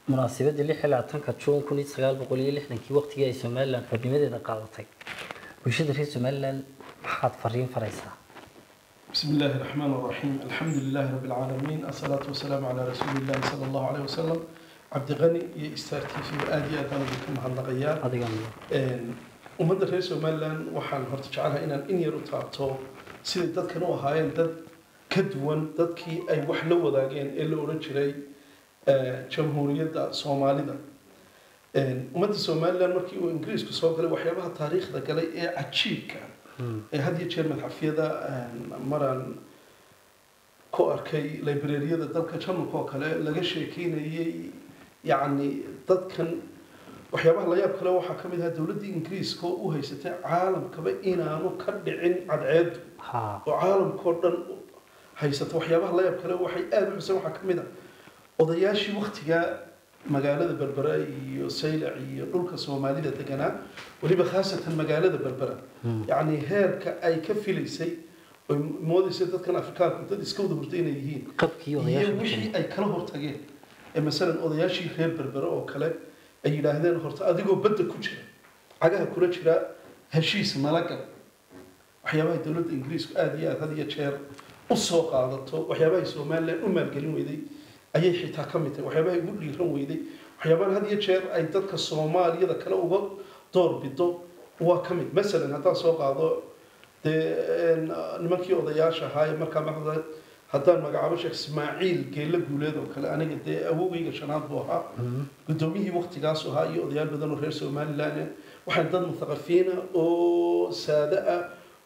munaasabadii lix iyo labaatanka juun kun iyo sagaal boqol iyo lixdankii waqtigii ay somalilan xubnimadeeda qaadatay bulshada reer somalilan maxaad fariin faraysaa بسم الله الرحمن الرحيم الحمد لله رب العالمين الصلاة والسلام على رسول الله صلى الله عليه وسلم عبد غني يا استارتي في آدي أدانا بكم هالنغيار adigan ummadda reer somalilan waxaan horta jecelahay inaan in yar u taabto siday dadkan u ahaayeen dad ka duwan dadkii ay wax la wadaageen ee la odhan jiray eh, jamhuuriyadda soomaalida ummadda somalilan markii uu ingiriisku soo galay waxyaabaha taariikhda galay ee cajiibka ee had iyo jeer madxafyada maraan ku arkay librariyada dalka jarmalka oo kale laga sheekeynayay yacni dadkan waxyaabaha la yaab kale waxaa ka mid ahaa dowladdii ingiriiska oo u haysatay caalamkaba inaanu ka dhicin cadceedu ha oo caalamkao dhan haysata waxyaabaha la yaab kale waxay aada u xuseen waxaa ka mid ah odayaashii waktigaa magaalada berbera iyo saylac iyo dhulka soomaalida deganaa weliba khaasatan magaalada berbera yacni heerka ay ka filaysay oy moodaysa dadkan afrikaanku dad iska wada hurta inay yihiin qabkii iyo odayaasha wixii ay kala hortageen ee masalan odayaashii reer berbere oo kale ay yidhaahdeen horta adigoo badda ku jira cagaha kula jira heshiis nala gal waxyaabahay dowladda ingiriisku aada iyo aada had iyo jeer u soo qaadato waxyaabahay somalilan u maalgelin weyday ayay xitaa ka mid tahay waxyaabahay ugu dhiiran weyday waxyaabahan had iyo jeer ay dadka soomaaliyada kale uga door bido waa ka mid masalan haddaan soo qaado dee een, nimankii odayaasha ahaa ee markaa maxamed haddaan magacaabo sheekh ismaaciil geella guuleed oo kale aniga dee awowgayga shanaad buu ahaa guddoomiyihii waktigaasu ahaa iyo odayaal badan oo reer somalilan waxaan dad mutaqafiina oo saade ah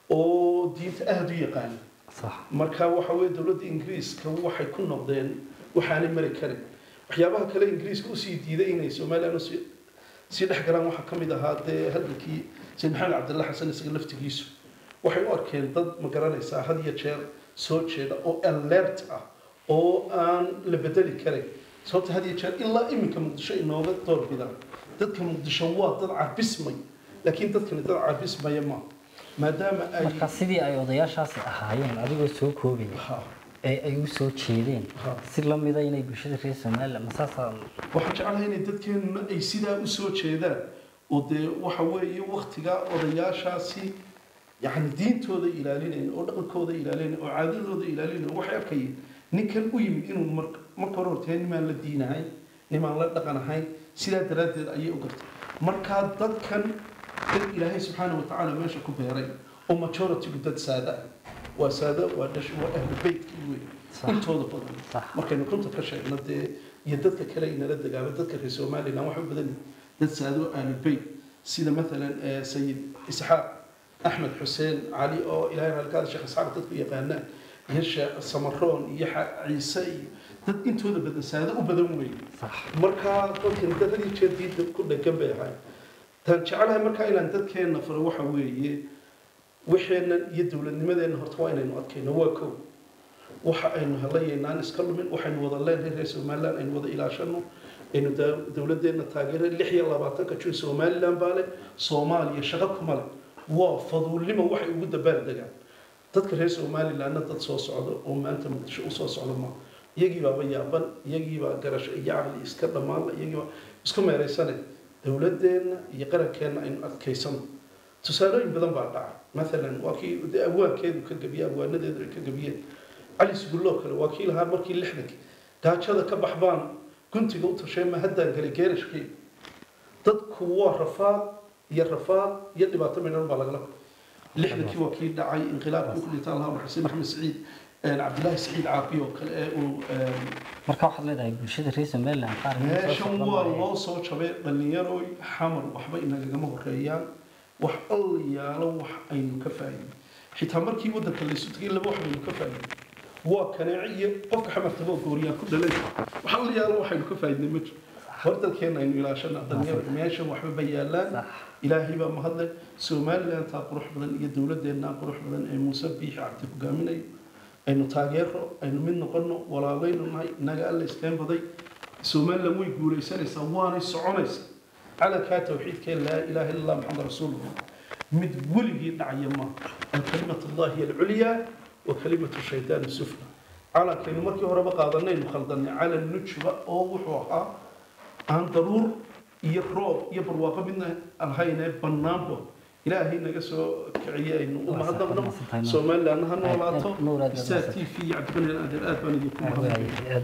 oo diinta aada u yaqaana sax marka waxa weye dowladda ingiriiska waxay ku noqdeen waxaanay mari karin waxyaabaha kale ingiriiska usii diiday inay somalilan usii sii dhex galaan waxaa ka mid ahaa dee hadalkii sayid maxamed cabdilla xasan isaga laftigiisu waxay u arkeen dad ma garanaysaa had iyo jeer soo jeeda oo alert ah oo aan la bedeli karin sababta had iyo jeer ilaa iminka muqdisho inooga door bidaan dadka muqdisho waa dad cabismay laakiin dadkani dad cabismaya ma maadaama ay marka sidii ay odayaashaasi ahaayeen adigoo soo koobaya Ha, ee ay u soo jeedeen ha. si la mida inay bulshada reer somalilan masaasaa waxaan jeclahay inay dadkeenuna ay sidaa u soo jeedaan oo dee waxa weeye waktigaa odayaashaasi yani diintooda ilaalinayn oo dhaqankooda ilaalinayn oo caadadooda ilaalinayn waxay arkayeen ninkan u yimid inuu mar- marka hore hortee nimaan la diinahayn nimaan la dhaqan ahayn sidaa daraaddeed ayay u gartay markaa dadkan dad ilaahay subxaana watacaala meesha ku beeray oo majority-gu dad saada ah waa saada waa dhash waa ahlu beytkii wey Sax. intooda badan sax markaynu runta ka sheegno dee iyo dadka kale inala dagaamo dadka reer somalilan waxay u badan yihiin dad saado aalubeyt sida maalan eh, sayid isxaaq axmed xuseen cali oo ilahay halkaada sheekh isxaaq dadku yaqaanaan iyo sheekh samaroon iyo xa- ciise iyo dad intooda badan saado u badan weeye sax markaa dadkani dad had iyo jeer diinta ku dhegan bay ahay tan jecelahay markaa inaan dadkeenna faro waxa weeye waxeennan iyo dowladnimadeenna horta waa inaynu adkayno waa kow waxa aynu helayaynaan iska lumin waxaynu wada leenahay reer somalilan aynu wada ilaashano aynu daa- dowladeenna taageera lix iyo labaatanka jun somalilan baa leh soomaaliya shaqo kuma leh waa faduulnimo waxay ugu dabaal degaan dadka reer somalilanna dad soo socda oo maanta muqdisho usoo socda maaha iyagii baaba yaaban iyagii baa garasho iyo caqli iska dhammaanla iyagii baa isku meeraysane dowladeenna iyo qarankeenna aynu adkaysano tusaalooyin badan baa dhaca maalan waa kii dee abwaankeedu ka gabiye abwaanadeedu ay ka gabiyeen cali sugulloo kale waa kii lahaa markii lixdankii gaajada ka baxbaan guntiga u tashee ma haddaan galay geerashkii dadku waa rafaad iyo rafaad iyo dhibaato midhan baa lagala lixdankii waa kii dhacay inqilaabkii ku dhintaan lahaa xuseen maxamed saciid cabdilaahi saciid caafi oo kale ee uu marka waxaad leedahay bulshada reer somalilan qaar inay soo meeshan socdaan waa maayo. loo soo jabay dhallinyaroy xamar waxba inagagama horeeyaan wax alla yaalo wax aynu ka faa'iidin xitaa markii waddanka laysu tagay laba wax baynu ka faa'iidin waa kaneece iyo qofka xamartaba gooriyaan ku dhalay wax alla yaalo waxaynu ka faa'iidnay ma jiro hor dalkeena aynu ilaashana dhalinyaro meeshan waxba ba yaalaan Sax. ilaahay baa mahadle somalilan taa qurux badan iyo dowladeenna qurux badan ee muuse biixi cabdi hogaaminayo aynu taageero aynu mid noqono walaalaynu nahay inaga alla iskeen baday somalilan way guulaysanaysaa waanay soconaysaa calankaa tawxiidkee laa ilaaha illa allah maxamed rasuulullah mid weligii dhacaya ma alkalimatu allahi alculyaa wa kalimatu shaydaani sufla calankaynu markii horeba qaadanaynu khaldanay calan nujuba oo wuxuu ahaa aan daruur iyo roob iyo barwaaqo midna ahaynee bannaanba ilaahay naga soo kiciye aynu u Waa mahadnaqno sax, waa sax, somalilandna ha noolaato Nuur, aad baad star mahadsan. t v iyo cabdiqani adeer aad baan idinku mahadnaqay Waaye, aad